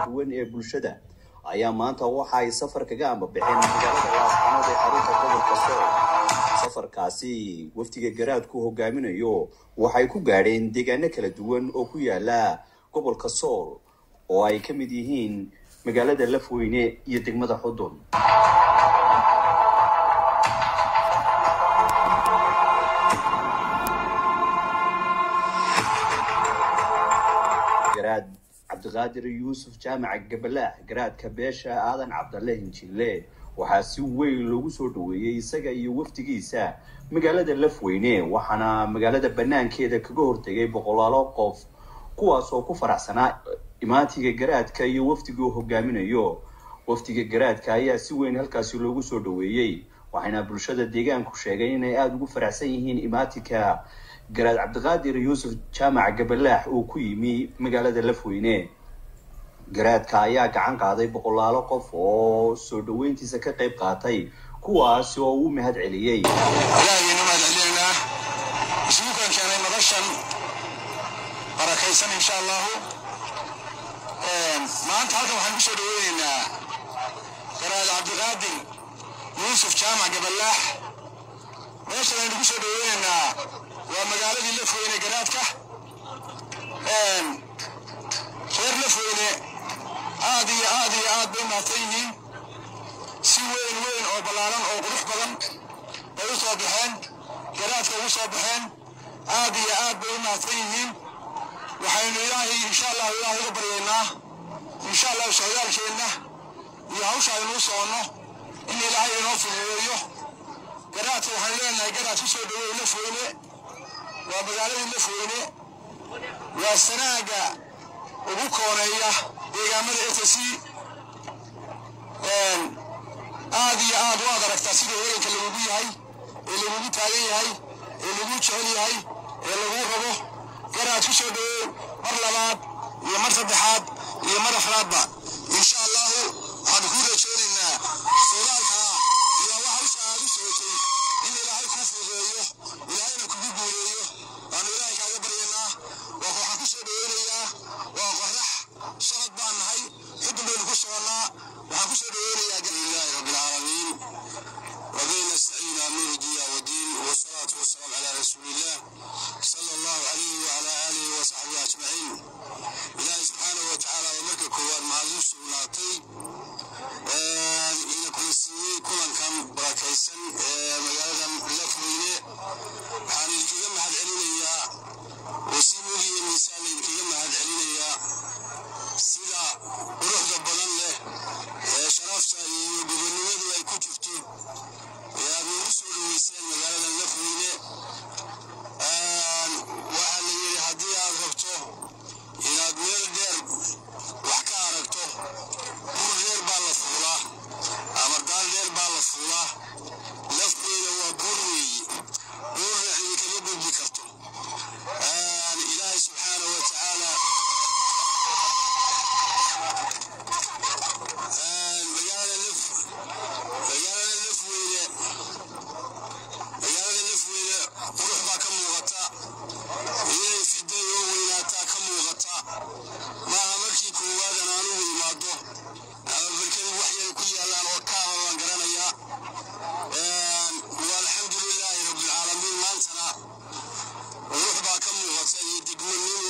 duwan ee bulshada ayaa maanta waxa ay safar kaga ambabixeen magaalada laascanood ee xarunta gobolka sool safarkaasi wafdiga garaadku hogaaminayo waxay ku gaadheen deegaano kala duwan oo ku yaala gobolka sool oo ay ka mid yihiin magaalada lafweyne iyo degmada xudun garaad cabdiqaadir yuusuf jaamaca gabalaax garaadka beesha aadan cabdalle hinjille waxaa si weyn loogu soo dhaweeyey isaga iyo wafdigiisa magaalada lafweyne waxaana magaalada banaankeeda kaga hortegay boqolaalo qof kuwaas oo ku faraxsanaa imaantiga garaadka iyo wafdigu hogaaminayo wafdiga garaadka ayaa si weyn halkaasi loogu soo dhaweeyey waxayna bulshada deegaanku sheegay inay aada ugu faraxsan yihiin imaatinka garaad cabdiqaadir yuusuf jaamac gabalaax uu ku yimi magaalada lafweyne garaadka ayaa gacan qaaday boqolaalo qof oo soo dhaweyntiisa ka qayb qaatay kuwaasi oo uu mahad celiyey ilaahaynu mahad celinaynaa isugukan keenay noloshan barakaysan insha allahu maanta halkan waxaan kusoo dhaweynaynaa garaad cabdiqaadir yuusuf jaamac gabalaax meeshan aynu kusoo dhaweynaynaa waa magaaladii lafweyne garaadka reer lafweyne aad iyo aad iyo aad bay mahadsan yihiin si weyn weyn oo ballaaran oo qurux badan bay u soo baxeen garaadka ugu soo baxeen aad iyo aad bay u mahadsan yihiin waxaynu ilaahay insha allahu ilaahay uga baryaynaa insha allahu socdaalkeenna iyo hawsha aynuu soconno in ilaahay inoo fududeeyo garaadka waxaan leenahay garaad ku soo dhaweey lafweyne waa magaaladii lafweyne waa sanaaga ugu kooneeya deegaamada s c aad iyo aad waad aragtaa sida heeganka lagugu yahay ee lagugu taagan yahay ee lagu jecel yahay ee lagu rabo garaad ku soo dhaweey mar labaad iyo mar saddexaad iyo mar afraadba insha allahu waxaanu kuu rajoonaynaa socdaalka iyo wax hawsha aad u socotay in ilaahay kuu fududeeyo ilaahayna kugu guuleeyo waanu ilaahay kaaga baryaynaa waa waxaan ku soo dhaweynayaa waa qorax socod baan nahay xudun baynu ku soconnaa waxaan ku soo dhaweynayaa lilahi rabbi alcaalamiin وبين نستعين امير الدنيا والدين والصلاه والسلام على رسول الله صلى الله عليه وعلى اله وصحبه اجمعين ilaahay subxaanahu watacaala waa marka koowaad mahadin sugnaatay ina kula siiyey kulankan barakaysan ee magaaladan lafweyne waxaan idinkaga mahad celinayaa oo si mugi iyo miisaan laydinkaga mahad celinayaa sida quruxda badan leh ee sharafta iyo gobonnimadu ay ku jirto ee aad noogu soo dhaweyseen magaaladan lafweyne waxaa la yidhi haddii aad rabto inaad meel dheer wax ka aragto bur dheer baa la fuulaa ama daal dheer baa la fuulaa lafteeda waa buur weeye buurna idinkama gudbi karto ilaahay subxaanahu wa tacaala magaalada laf magaalada lafweyne magaalada lafweyne qurux baa ka muuqata inay fiday oo weynaataa ka muuqata maaha markii koowaadan anugu imaado ama barkadu wax yar ku yaallaan oo kaaba baan garanayaa waa alxamdu lilaahi rabbilcaalamiin maantana qurux baa ka muuqata iyo degmanimo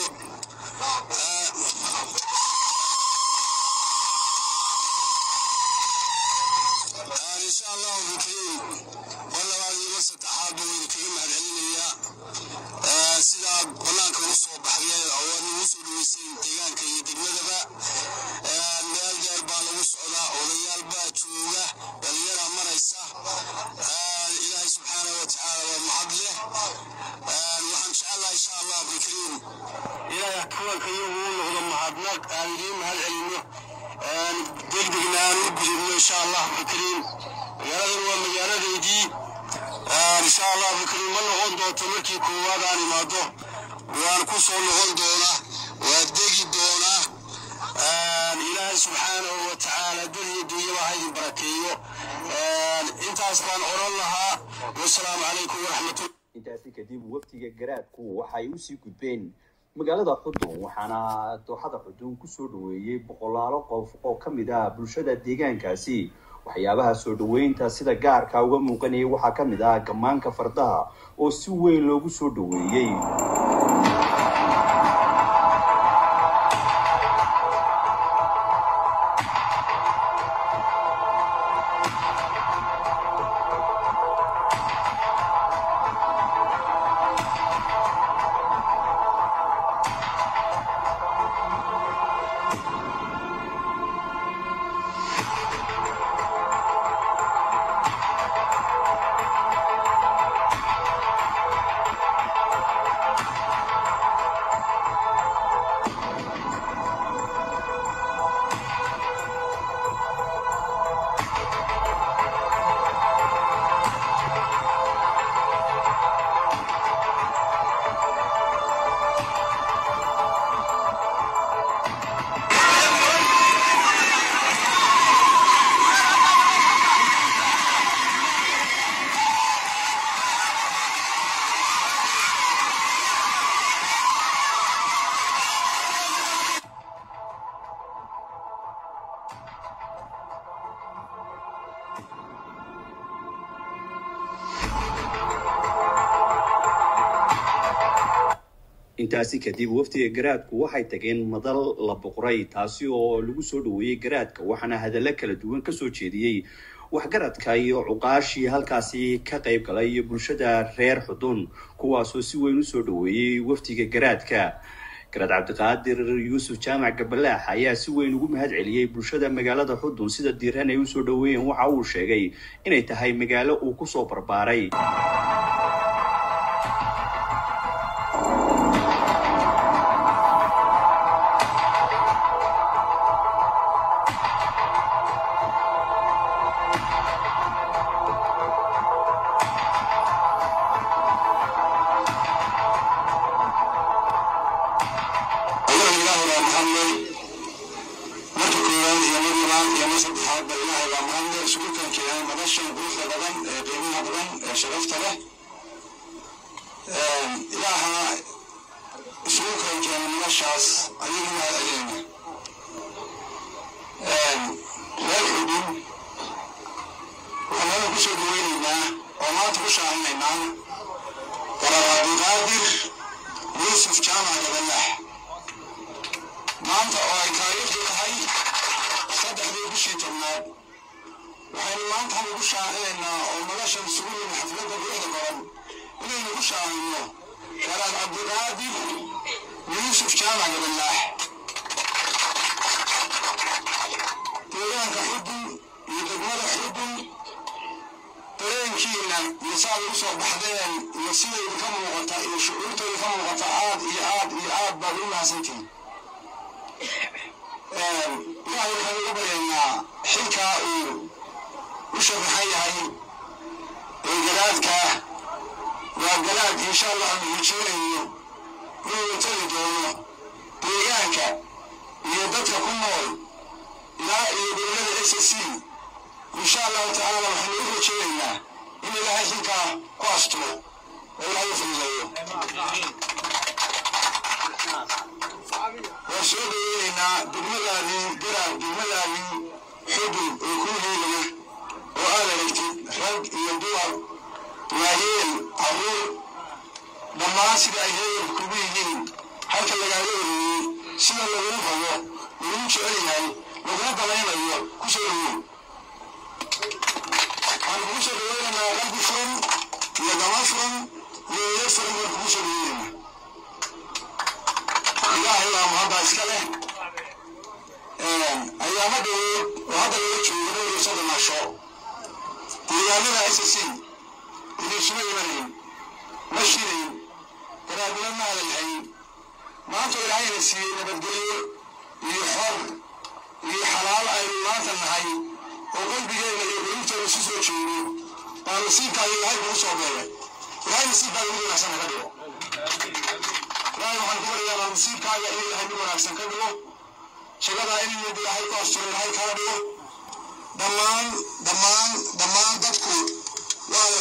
insha allahu bikariim mar labaad iyo mar saddexaadba wayna kaga mahad celinayaa sidaad banaanka u soo baxdeen oo aad nagu soo dhaweyseen deegaanka iyo degmadaba meel dheer baa lagu socdaa odayaal baa jooga dhalinyaraa maraysa ilaahay subxaanahu watacaala waa mahad leh waxaan jecelaha insha allah bikariim ilaahay kuwanka iyagu u noqdo mahadnaq aan idiin mahad celino degdegna aan u gudubno insha allah bikariim magaaladan waa magaaladaydii insha allah bikariim ma noqon doonto markii koowaad aan imaado waan ku soo noqon doonaa waa degi doonaa ilaahay subxaanahu wa tacaala dad iyo dunyaba ha idin barakeeyo intaas baan oran lahaa wasalaamu calaykum waraxmatullah intaasi kadib wafdiga garaadku waxay usii gudbeen magaalada xudun waxaana dooxada xudun kusoo dhaweeyey boqolaalo qof oo ka mid ah bulshada deegaankaasi waxyaabaha soo dhaweynta sida gaarka uga muuqanayay waxaa ka mid ah gammaanka fardaha oo si weyn loogu soo dhaweeyey intaasi kadib wafdiga garaadku waxay tageen madal la boqray taasi oo lagu soo dhaweeyey garaadka waxaana hadallo kala duwan kasoo jeediyey waxgaradka iyo cuqaashii halkaasi ka qayb galay iyo bulshada reer xudun kuwaasoo si weyn usoo dhaweeyey wafdiga garaadka garaad cabdiqaadir yuusuf jaamac gabalaax ayaa si weyn ugu mahad celiyey bulshada magaalada xudun sida diiran ay usoo dhaweeyeen waxa uu sheegay inay tahay magaalo uu kusoo barbaaray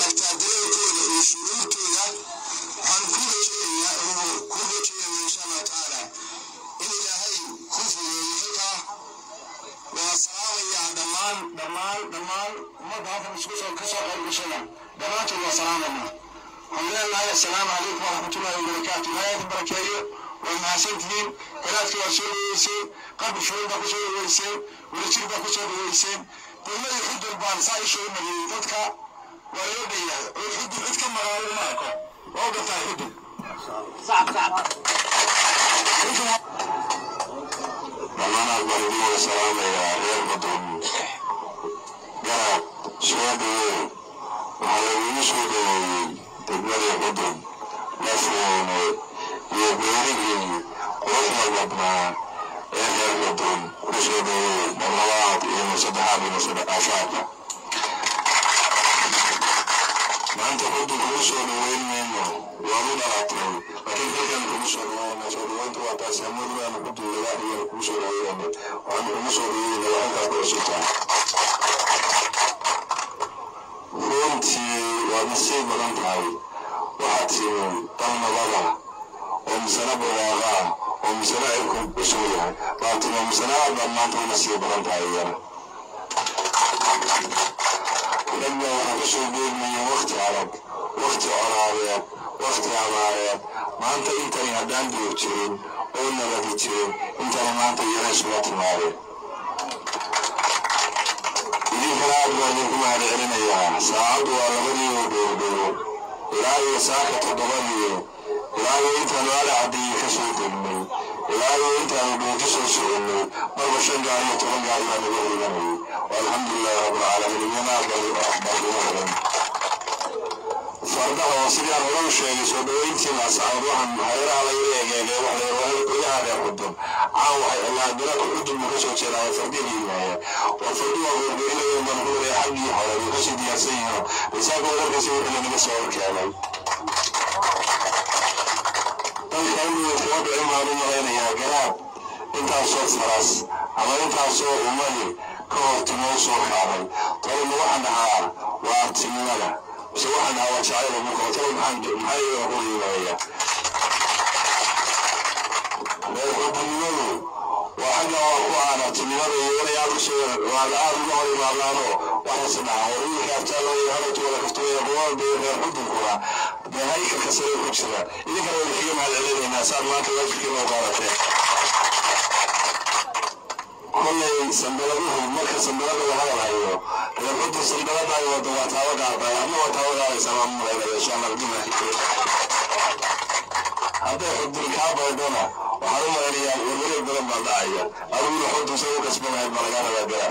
waxaan ku rajeynayaa inuu ku rajeynayo insha allah waxaan dhammaan dhammaan ummadda halkan isku soo kasoo qayb gashada dhammaantood waa salaamaynaa waxaan leenahay assalaamu calaykum waraxmatullahi wabarakaatu ilaahay idin barakeeyo waa mahadsantihiin garaadka waa soo dhaweyseen qabri furin baa kusoo dhaweyseen wadajir baa kusoo dhaweyseen degmadii xudur baan saa isha u mariyey dadka waa loo dheeyahay oo xudur cid ka maqaalo ma arko waa u gartaa xudur dhammaanaad baan idin wada salaamayaa reer badon garab soo dhaweey waxaa lagugu soo dhaweeyey degmadii badon lafoone iyo beerigii quruxda badnaa ee reer badon ku soo dhaweey mar labaad iyo mar saddexaad iyo mar saddeqaafaadka maanta xudu kugu soo dhaweyn mayno waad u dhalatay laakiin halkan kugu soo dhaweynaa soo dhaweynta waa taasi amadulaana xudu laga ayaan kugu soo dhaweynaa waxaan kugu soo dhaweynaa waa halkaas ku cusubtaa runtii waad nasiib badan tahay waxaad timi dal nabada oo misana barwaaqa ah oo misana cirku cusub yahay baad timi oo misana aad baad maanta u nasiib badan tahay iyana ragga waxaa kusoo beegmaya wakti adag wakti colaadeed wakti abaareed maanta intani haddaan duur jirin oo nabadi jirin intani maanta iyana isula timaadeen idinkana aad baa idinku mahad celinayaa saacaddu waa labadii oo dhowdhowo ilaa iyo saaka toddobadii ilaa iyo intaanu ala caddeeyey ka soo degnay ilaa iyo intaanu dhowti soo soconnay marba shan gaar iyo toban gaar baa naga riganayay alxamdulilahi rabbilcaalamiin iyana aad baa ugu horan fardaha oo sidaan hore u sheegay soo dhaweyntii laasacad waxaan hayraha laga eegeegay wax la yidhahdo gudaha reer xudun caan waxay allaa galaka xudun buu kasoo jeedaa fardihi yimaaya waa fardi waa goorgorinaya marhuure xaggii hore buu kasii diyaarsan yihiin isaga warkiisa wixii lanaga soo horkeenay dalka inuu kuwa dhicin baan u malaynayaa garaab intaasoo faras ama intaasoo ummadi ka hortimoo soo kaaday talima waxaan dhahaa waa artimimada mise waxaan dhahaa waa jacayl muka talo maxaan maxaa iyaga ku qiimeeya reerxubinimadu waa xagga waa ku aan artimimada iyo inay aad usoo waada aad uga hor imaadaano waxaase dhahaa war wiilka abtaalooya hadhowtu wada kaftooya quwaan bay reer xudunkuna dee haykalka sare ku jira idinkana wada kaga mahad celinaynaa saad maanta waajibkiina u qaadateen kollay sandaladuhu marka sandalada la hadalhayo reer xudur sandalada ay wado waa taabo qaadaya ama waa taabo qaadaysa baan malaynaya insha allah biduna hadday xudur kaa baydona waxaan u malaynayaa warwareeg badan baa dhacaya adiguna xudur say u kasbanahayd baa lagaa rabaa gara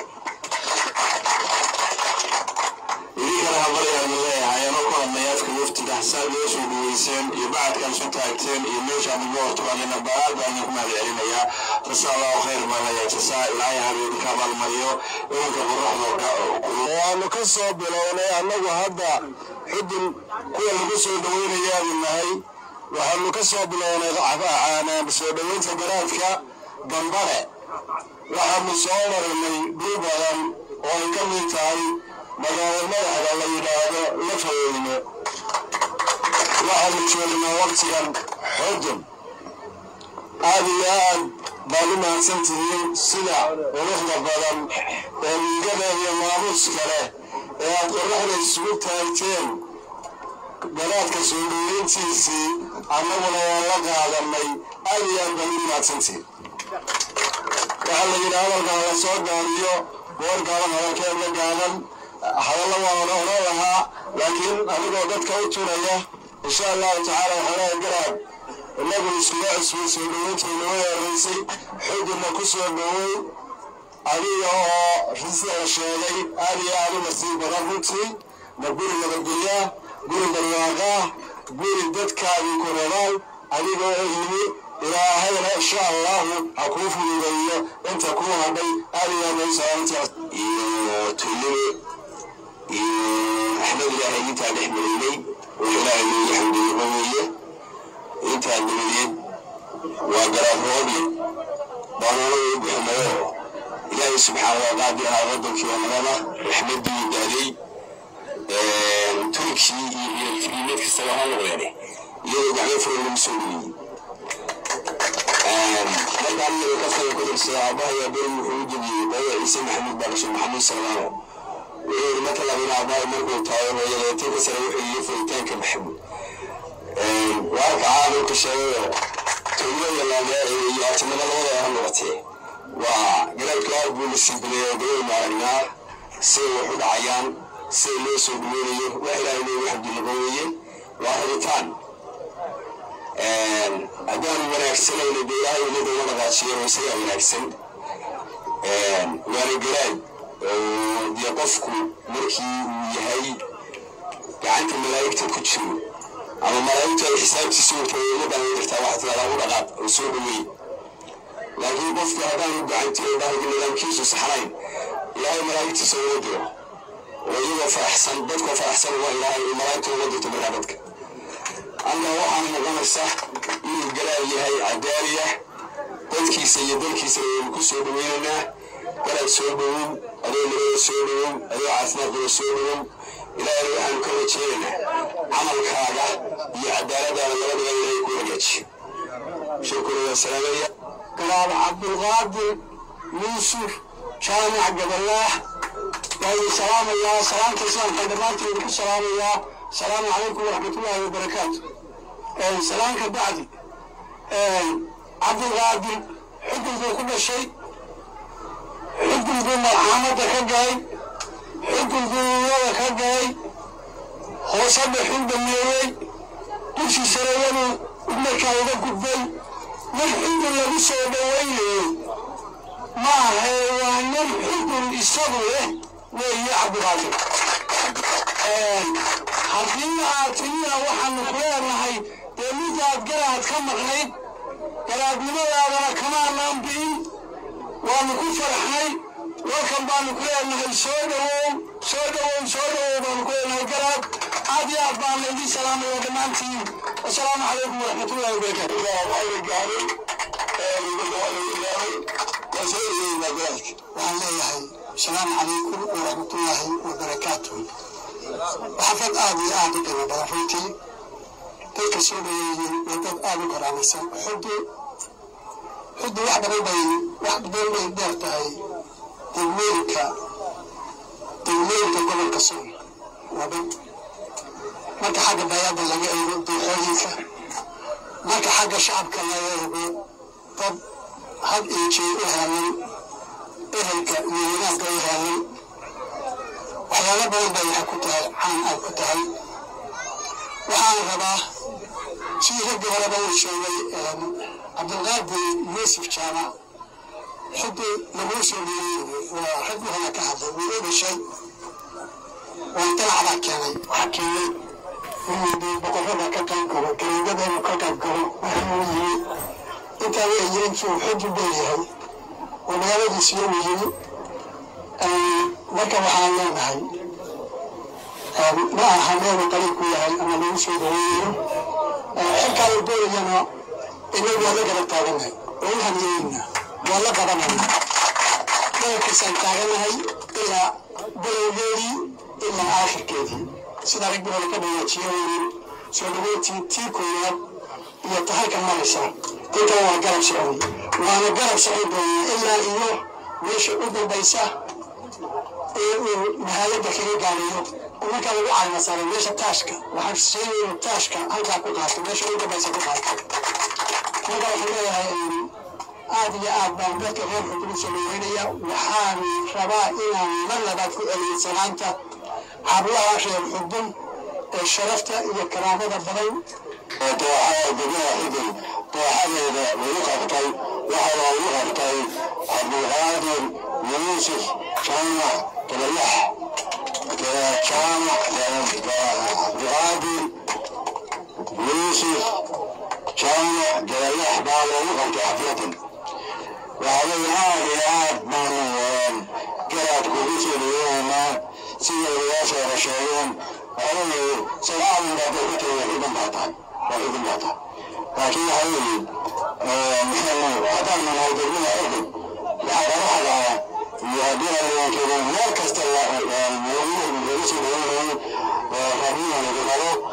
idinkana habaryaan leeyahay anoo ku hadlay afka waftiga xasaab loo soo dhaweyseen iyo bacadkan isu taagteen iyo meeshaan ugu hortuqanina baal baan idinku mahad celinayaa jasa allahu khayr baan leeyahay jasa ilaahay habeenka abaalmariyo imanka qoraxda waanu ka soo bilownay annagu hadda xudun kuwa lagu soo dhaweynayaanu nahay waxaanu ka soo bilownay soo dhaweynta garaadka gambare waxaanu soo marinay dhul badan oo ay ka mid tahay magaalo madaxda la yidhaahdo lafaweyne waxaanu joognaa waqtigan xudun aad iyo aad baad u mahadsan tihiin sida quruxda badan ee miigada iyo maamuuska leh ee aad qoraxda isugu taagteen garaadka soo dhaweyntiisii annaguna waan la qaadanay aad iyo aad baad u mahadsantihiin waxaa la yidhi hadalkan la soo gaariyo goor gaaban hadalkeedla gaaban hadalla waan ona oran lahaa laakiin anigoo dadka u turaya insha allahu tacaala waxaanaha garaad inagu iskuga cusbay soo dhaweynteena way horeysay xudunna ku soo dhowey adiga oo risda la sheegay aad iyo aad u nasiib badan runtii ma guri nabadgelyaa guri barwaaqaa guri dadkaadii ku rabaan adiga oo yimi ilaahayna insha allahu ha kuu fududeeyo inta kuu hadhay aad iyo aad ay salaamtaas iyo tulimi iyo axmed ilaahay intaa dhex mareynay oo ilaahay loogu xamdiyeyba weeye intaa dabadeed waa garaafoobi baanulada u bixinayo ilaahay subxaana wa qaadir ahaa wadankii waa nabada raxmadii daaday turkii iyo mid kastaba ha noqdeene iyadoo gacmo furan lagu soo dhaweyey marka aniga kafkaya ku dirsaday aabahaya beri wuxuu u jebiyey hooyo ciise maxamuud baa dhashay maxamuud salmaano wuxuu yidhi marka labina aabahay markuu taayo hooyadeetii ka sare wuxuu yidhi furitaanka maxamuud waarka caadulka sheegayo towlada laamee iyo atimada labada ha noqotee waa garaadku aad buu la simbileeyo gabay maaragnaa siday wax u dhacayaan sida loo soo dhaweynayo wax ilaahay loogu xamdilaba weeye waa rabitaan haddaanu wanaagsanayna dee ilaahay ummadda uma dhaqaajiyo oo isagaa wanaagsan waana garaad oo dee qofku markii uu yahay gacanta malaa'igta ku jiro ama malaa'igtu ay xisaabtiisa watahay ummaddan way jirtaa waxaa tidahdaa u dhaqaaq oo soo dhaweey laakiin qofku haddaanu gacantii dhahayga nidaamkiisu saxnayn ilaahay malaa'igtiisa uga diro oo iyagoo faraxsan dadkoo faraxsan waa ilaahay malaa'igta uga dirto markaa dadka alla waxaana noqonaysa inuu galaal yahay cadaaliya dadkiisa iyo dalkiisa ayaynu ku soo dhaweynaynaa galaad soo dhowow adoo nabada soo dhowow adoo caafimaadkooda soo dhowow ilaahayna waxaanu ka rajeynaynaa camalkaaga iyo cadaaladaada labadaba ilaahay ku hagaajiyo shukura waa salaamaya galaal cabdulqaadir yuusuf jaamac gabalaah waa salaamayaa salaamta islaamka dhammaanteedu ku salaamayaa asalaamu calaykum waraxmatullaahi wabarakaatu salaamka bacdi cabdulqaadir xukun buu ku dhashay xukun buu marxamadda ka galay xukun buu wada ka galay hoose dhexuu dhameeyey dugsi sarayadu markaa uga gudbay mar xukun lagu soo dhawaynayo ma ahe waa nin xukun isagu leh weeye cabdulqaadir haddii aad timina waxaanu ku leenahay dee midaad garaad ka maqnayd garaadnimadaadana kamaanaan bi'in waanu ku faraxnay walkan baanu ku leenahay soo dhowow soo dhowow soo dhowow baanu ku leenahay garaad aad iyo aad baan laydin salaamaya dhammaantiin wasalaamu calaykum waraxmatullahi wabarakaatu waxaan leeyahay asalaamu calaykum waraxmatullaahi wabarakaatuh xafad aad iyo aad u qiimo badan runtii dadka soo dhaweeyey waa dad aad u karaamaysan xuddu xuddu wax badan bay wax badan bay dheer tahay degmooyinka degmooyinka gobolka sool waa dad marka xagga bayada laga eego duuxooyinka marka xagga shacabka laga eego dad had iyo jeer u heelan ehelka iyo wanaagga u heelan waxyaalo badan bay waxay ku tahay caan ay ku tahay waxaan rabaa sidii raggii horeba uu sheegay cabdulqaadir yuusuf jaamac xuddi laguu soo dhiiray waa raggii hore ka hadlay wuu u dhashay waa dalacbaa keenay waxaa keenay inuu boqorrada ka qayb galo galeedada inuu ka qayb galo waxuu yimi intaa weeye intuu xuddi dheeryahay oo magaaladiisiyo uu yimi marka waxaan leenahay ma aha meelu qariib ku yahay ama lagu soo dhaweeyo xilkaa la doonayana inagu waa la garab taaganahay oo u hamyeeyna waa la qabanayna garabkiisaan taaganahay ilaa balowgeedii ilaa aakhirkeedii sida ragbii hore ka dhawaajiyo weyn soo dhaweyntii tii koowaad iyo tahalka maraysa intan waa garab socon waana garab socon doonaa ilaa iyo meesha u dambaysa ee uu nihayadda kaga gaarayo marka lagu calima saaray meesha taashka waxaan sheegay inuu taashka halkaa ku qaato meesha u dambaysa ku qaato marka waxaan leeyahay aad iyo aad baan dadka reer xukunu soo dhaweynaya waxaan rabaa inaan mar labaad ku celiyo salaanta hablaha reer xudun ee sharafta iyo karaamada badan dooxada degmada xudun dooxadeeda lagu qabtay waxaa loogu qabtay cabdulqaadir yuusuf jaamac gabalax jaamac cabdulqaadir yuusuf jaamac gabalax baa loogu qabtay xafladan waxaa aad iyo aad baanu garaad kugu soo dhaweynaa sida odayaasha hore sheegeen waxaa weeye sagaalin baa dadku tagay xudun baa tahay waa xudun baa tahay laakiin waxaa weeye maxaanu haddaanu nahay degmada xudun waxaa qaraxda iyo haddii aleenkeeda meel kasta lagu soo dhaweynayay rabnina lagu qabo garab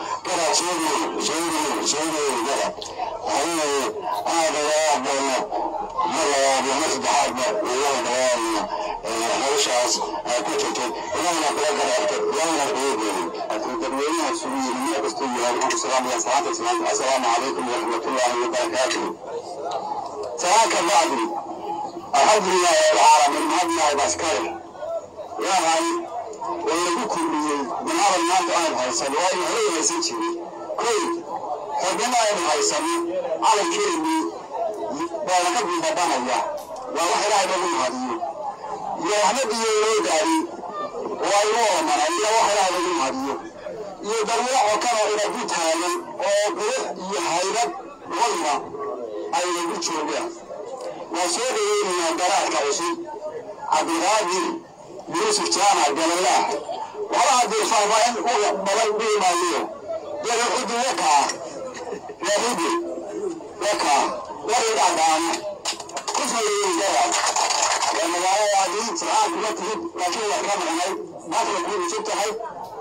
soo soo soo gada waxaa aad uga aqoono mar labaad iyo mar saddexaadba uga dhawaanna hawshaas ku jirtay ilahna kula garaarta ilahna kuga geeyay dadweynaha isugu yiri meel kastoo yahay waxaan ku salaamaya salaata islaamka assalaamu calaykum waraxmatullaahi wabarakaatuh salaaka bacdi alxamdulilahi rabbilcaalamiin mahadnahay baskale ilaahay waa lagu kordhiyey binaadan maanta aan haysan waa in hore haysan jiray koy xornimo aynu haysanin calankeennii baana ka biibabanaya waa wax ilaahay lagu mahadiyo iyo waxbadiyo loo gaari waa inuu oomana iyo wax ilaahay lagu mahadiyo iyo darweeco kale inagu taagan oo qurux iyo haybad wayna ay nagu joogaan waa soo dhaweynayaa garaadka cusub cabdiqaadir yuusuf jaamac galalah waxba haddii faahfaahin uga badan dhihi maayo yaga cudi wakaa yahudu wakaa waridhadaana ku soo dhaweyn garaad waa magaaladaadii sircaan kuma timid laakiin waa ka maqnay maanta kuu cusub tahay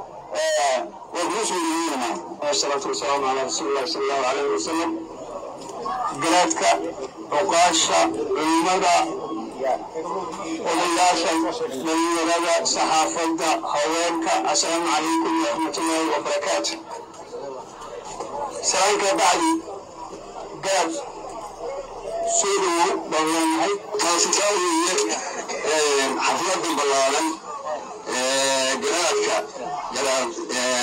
waa kuu soo dhaweynanaa wasalaatu wasalaamu calaa rasuulillahi sala allahu calayhi wasalam garaadka cuqaasha culimada odayaasha dhalinyarada saxaafadda haweenka assalaamu calaykum waraxmatullaahi wabarakaatu salaanka bacdi garab soo dhowow baan leenahay taasitaa weeye xafladan ballaaran garaadka garaad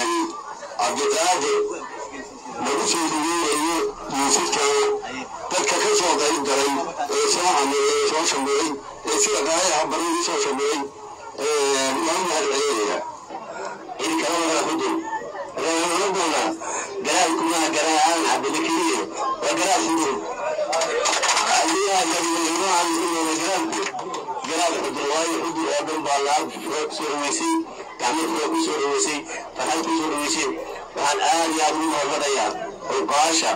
cabdiqaadir lagu soo dhaweynayo yuusufkana dadka ka soo qayb galay ee soo cameeyey soo shameeyey ee sida qaayaha badan u soo shameeyey loo mahadcelinaya cid kala wada xudun reeraduna garaadkuna garaacan cabdile keliye waa garaad xudun adigaa gariimahan inuu garaadku garaad xudun waayo xudun oo dhan baa laab soo dhaweysay gacmo ku soo dhaweysay farxad ku soo dhaweysay waxaan aad iyo aad ugu mahadnaqayaa xuqaasha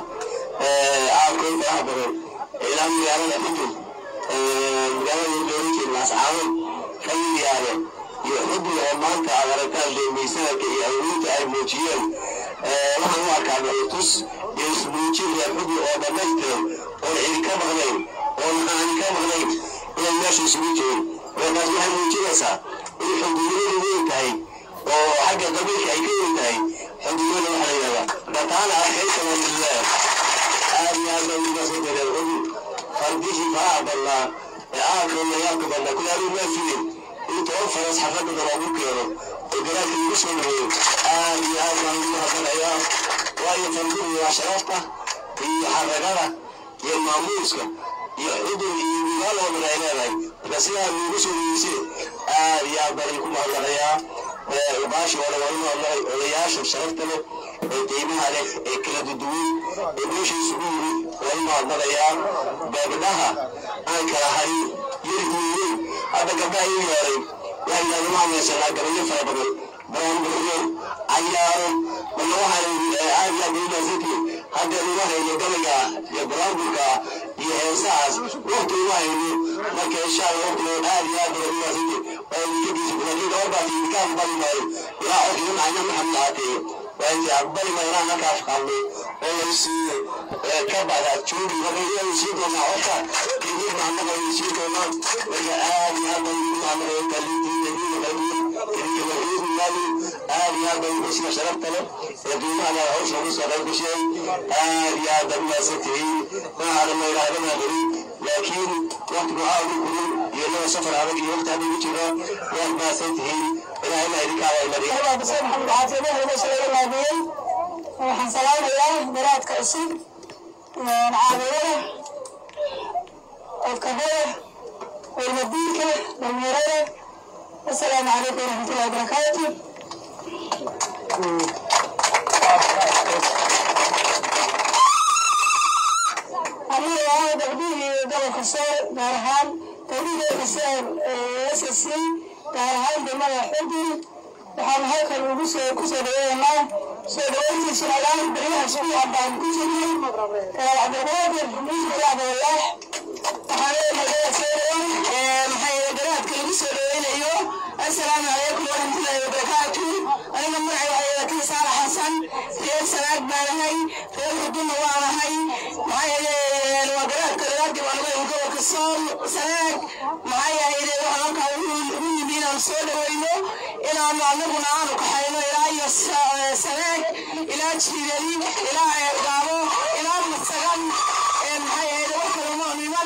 aadkood faraha badan ilaa magaalada xudun magaalada doorinkeed laascaanood fayiyaale iyo xudun oo maanta aad aragtaan deemaysanadka iyo awoodda ay muujiyeen waxaan u arkaa tus iyo ismuujin reer xudun oo dhammaystiran oon cidi ka maqnayn oon aani ka maqnayn inay meesha isugu jirin markaas waxay muujinaysaa in xudunimadu weyn tahay oo xagga qabiilka ay ka weyn tahay xudunimada waxaa la yidhahdaa dhataana arkaysa walilah aad iyo aad baan uga soo dareen cudi fardihii faraha badnaa ee aadka layaalka badnaa kulaalu maa fiyin in toban faras xafladada loogu keeno oo garaadka lagu soo dhaweeyo aad iyo aad baan ugu mahadnaqayaa waayo farduhu waa sharafta iyo xaragada iyo maamuuska iyo xudun iyo migaal oo dhan ay leedahay marka sidaa nuugu soo dhaweysee aad iyo aad baan idinku mahadnaqayaa ubaashi oo dhan waa inu hadlay odayaasha sharafta leh ee qiimaha leh ee kala duduwan ee meesha isugu yimid waa inu hadlanayaa gabdhaha aan kala harin yarkuuyin hadda gabdhaha ii yeeray waxay yidhahdeen waxaan haysanaa gabalyo fara badan baranburyo cayaaro marka waxaan aad iyo aad ugu mahadsantihin hadda uma hayno gabayga iyo baraanburka iyo heesahaas waqti uma hayno marka insha allah waqtigood aad iyo aad baan ugu mahadsantihin waa idinkagiisa laakiin gabarbaas idinka aqbali maayo ilaa codkiga macna maxamed aateeyo waa idin aqbali maayo inaan halkaas qalno oo la siiyo ka bacda joogi marka inaynu sii doonaa codka idin mahadnaqa aynu sii doonaa marka aad iyo aad baan ugu mahadnaqaya kaliintiina diina qadiim idinka waxiidu maali aad iyo aad baan ugu sida sharafta leh ee qiimaha leh hawsha ugu soo qayb gashay aad iyo aad baan umahadsantihiin maahadan la yidhahdana helin laakiin waqtigu waxaa ugu kulun iyo innaga safar adag iyo waqti hadda ugu jira waad mahadsantihiin ilaahayna idinka abaalmariya xuseen maxamed caafimaad meesha laga laabiyey waxaan salaamayaa garaadka cusub caawiyada odkabada walmadiinka dhalinyarada asalaamu calaykum waraxmatullahi wabarakaatu aniga ah gabdhihii gobolka sool gaar ahaan gabdhihii xuseen ssc gaar ahaan degmada xudun waxaan halkan ugu soo ku soo dhaweynaa soo dhaweyntii sunalaan baryaha subuuca baan ku jirnay cabdiqaadir yuusuf cabdilaax waxaan leenahay garaad soo dhaweyn maxaa yeele garaadka lagu soo dhaweynayo السلام عليكم ورحمة الله وبركاته أنا مرعي وعيدة كيسان حسن غير سناك بانهي غير هدوم وانهي معايا الوقرات كالغاد وانا يقول كالصوم سناك معايا إذا وحنا كاوين بينا نصول وينو إلى أن نعلمنا عنه كحينو إلى أي سناك إلى تشيري إلى إرقامو إلى مستغل معايا إذا وحنا مؤمنا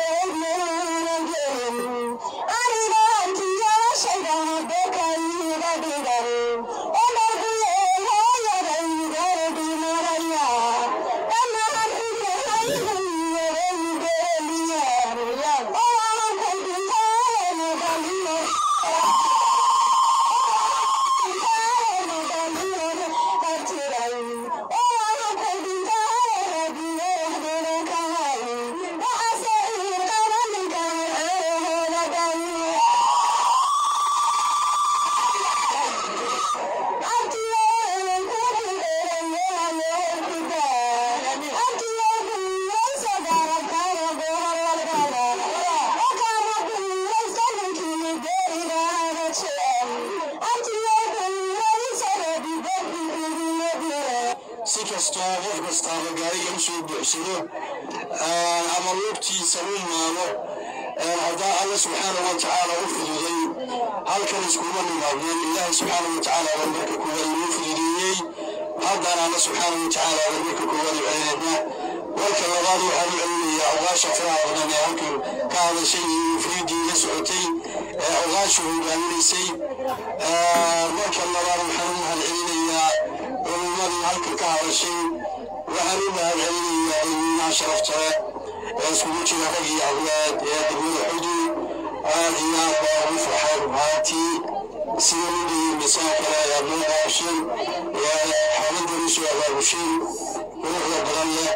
si kastoo qof kastaaba gaariga usoo buuxsado ama lugtiisa u maalo haddaa alla subxaanahu watacaala u fududay halkan iskuma nimaadeen ilaahay subxaanahu watacaala baa marka koowaad inuu fududeeyey haddana alla subxaanahu watacaala baa marka koowaad u celinayna marka labaad waxaan u celinayaa ogaasha faraha badan ee halkan ka hadashay iyo mufriidii la socotay ee ogaasha hogaaminaysay marka labaad waxaan u mahad celinayaa culumadii halkan ka hadashay waxaan u mahad celinayaa ilminaha sharaftale ee iskugu jira rag iyo awlaad ee degmada xudud aad iyo aad baa ugu farxay rumaantii sida midii misaan kale ayaad noo daawasheen xaaladdan usoo abaabusheen quruxda badan leh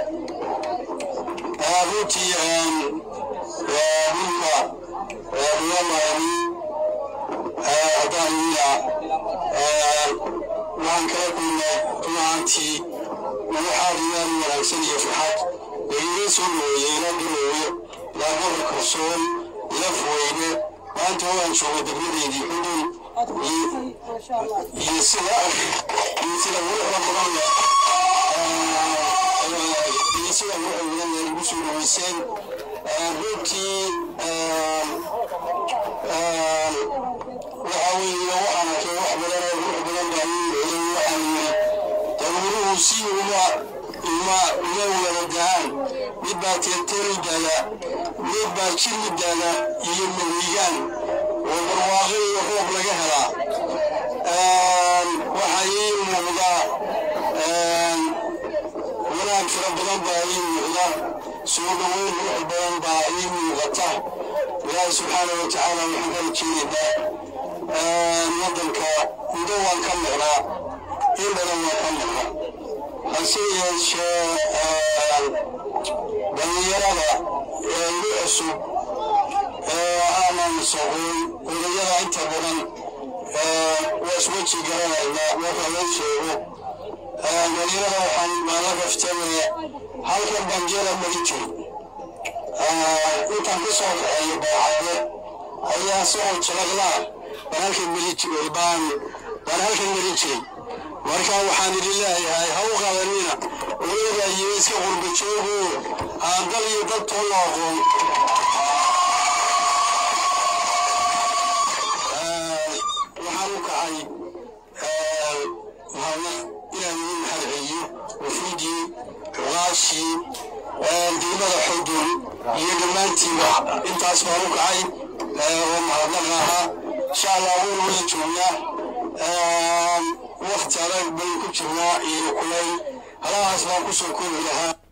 runtii ninka riyamaani haddaan ila waxaan kala kulnay rumaantii waxaa riyaal wanaagsan iyo farxad lagaga soo dhaweeyey ila garoowe laagada kalsoon ila fuweyne maanta waan jooga degmadeedii xudun iyo sida iyo sida quruxda badan leh iyo sida quruxda badan leh igu soo dhaweyseen runtii waxa weeye waxaan arkay wax badan oo qurux badan baa ii waxaan yiri daruuruhu si uma uma uma wada dahaan mid baa teerteeri daaga mid baa jiri daaga iyo mahigaan oo barwaaqo iyo roob laga helaa waxaa ii muuqda wanaag fara badan baa ii muuqda soo dhaweyn qurux badan baa ii muuqata ilaahi subxaana wa tacaala waxaan kala jeedaynaa waddanka mudo waan ka maqnaa in badan waan ka maqnaa hase yeeshee dhallinyarada ee igu cusub ee aanan soqoyn odayada inta badan waa isweji garanaynaa marka loo sheego dhallinyarada waxaan maala gaftame halkan banjeera mari jiri intaan ka soo kaxeeyo baacade ayaa soo jalaqlaa baan halkan mari jiray baan baan halkan mari jiray marka waxaan idin leeyahay ha u qabanina odaga iyo iska qurba joogo aan dal iyo dad toona aqoon waxaan u kacay mahadnaq inaan idin mahad celiyo wafiidii cuqaashii degmada xudun iyo dhammaantiiba intaas baan u kacay oo mahadnaq ahaa insha allah waynu wada joognaa wakti adag baynu ku jirnaa iyo kulay halahaas baan kusoo koobi lahaa